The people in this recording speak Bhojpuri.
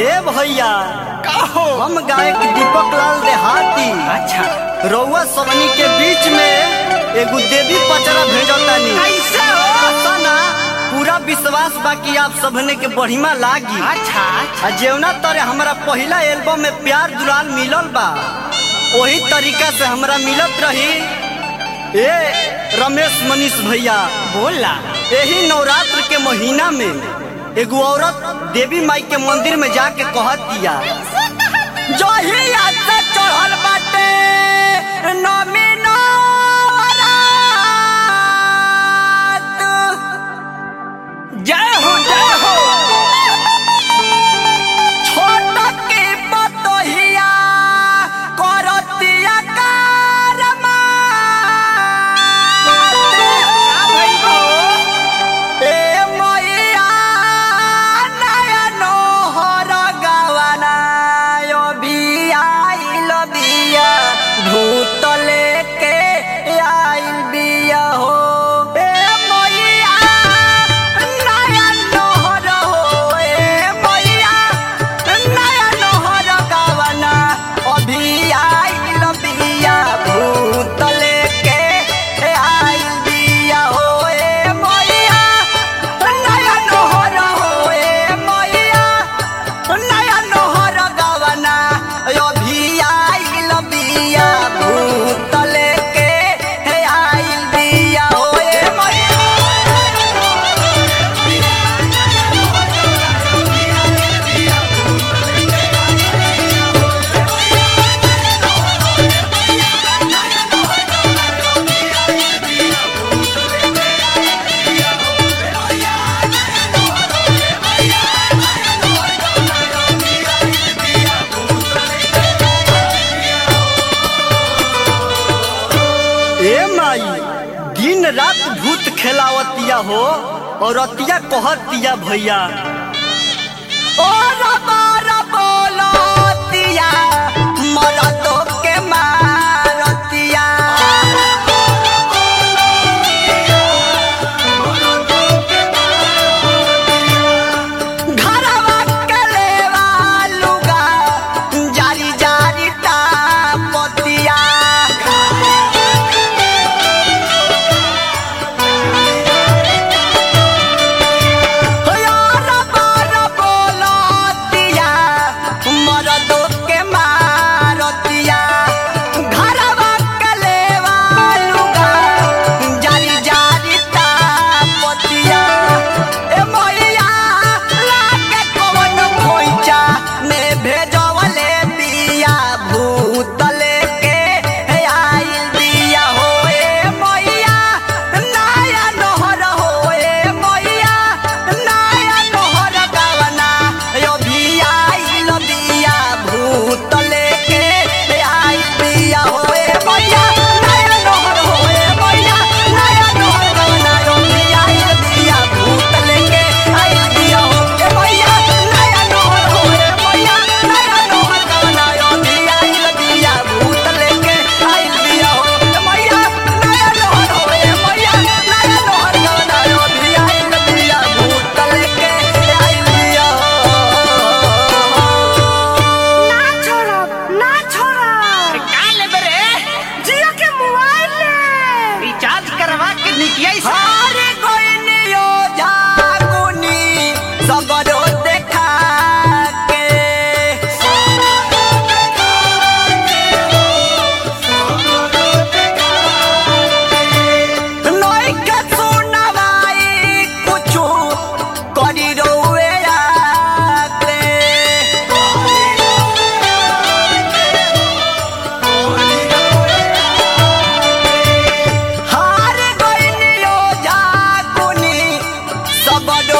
ए भैया का हो हम गायक दीपक लाल देहाती अच्छा रउआ सबनी के बीच में एगो देवी पचरा भेजतानी कैसे हो पता ना पूरा विश्वास बा कि आप सबने के बढ़िया लागी अच्छा अच्छा आ जेवना तरे हमारा पहला एल्बम में प्यार दुलाल मिलल बा वही तरीका से हमरा मिलत रही ए रमेश मनीष भैया बोला यही नवरात्र के महीना में एगो औरत देवी माई के मंदिर में जाके कहत दिया जो ही से चढ़ल बाटे नमी नवरात जय हो जय हो छोट के बतहिया करतिया कारमा का भइल हो ए मैया नयन हर गवना यो बिया आइल बिया भूत लेके आइल बिया हो ए मैया नयन हर हो ए मैया नयन हर गवना अभी आइल बिया भूत लेके आइल बिया हो ए मैया नया नोहर हो ए मैया नया नोहर गवना अभी आइल बिया भूत लेके आइल बिया हो ए मैया ए माई दिन रात भूत खेलावतिया हो और अतिया कहतिया भैया ओ रबा रबोलतिया मरतो के मारतिया घरवा के लेवा लुगा जारी जारी तापतिया यार बार बोलतिया मरदो के मारतिया घरवा के लेवा लुगा जारी जारी तापतिया ए मैया लागे कवन खोइचा में भेजवले बिया भूत लेके आइल बिया हो ए मैया नया नहर हो ए मैया नया नहर गवना यो भी आइल बिया भूत लेके आइल बिया हो ए मैया नया नहर हो ए मैया नया नहर गवना यो भी आइल बिया भूत लेके आइल बिया हो ए मैया नया नहर हो ए मैया नया नहर गवना यो भी आइल बिया भूत लेके आइल बिया हो ए मैया नया नहर हो ए मैया नया नहर गवना यो भी आइल बिया भूत लेके आइल बिया ना छोड़ब ना छोड़ब का लेबे रे जियो के मोबाइल ले रिचार्ज करवा के निकिया से हारे कोइनियो जागुनी सगरो देखा के नई के सुनवाई कुछु करी रोए आते हार गइनियो जागुनी सबरो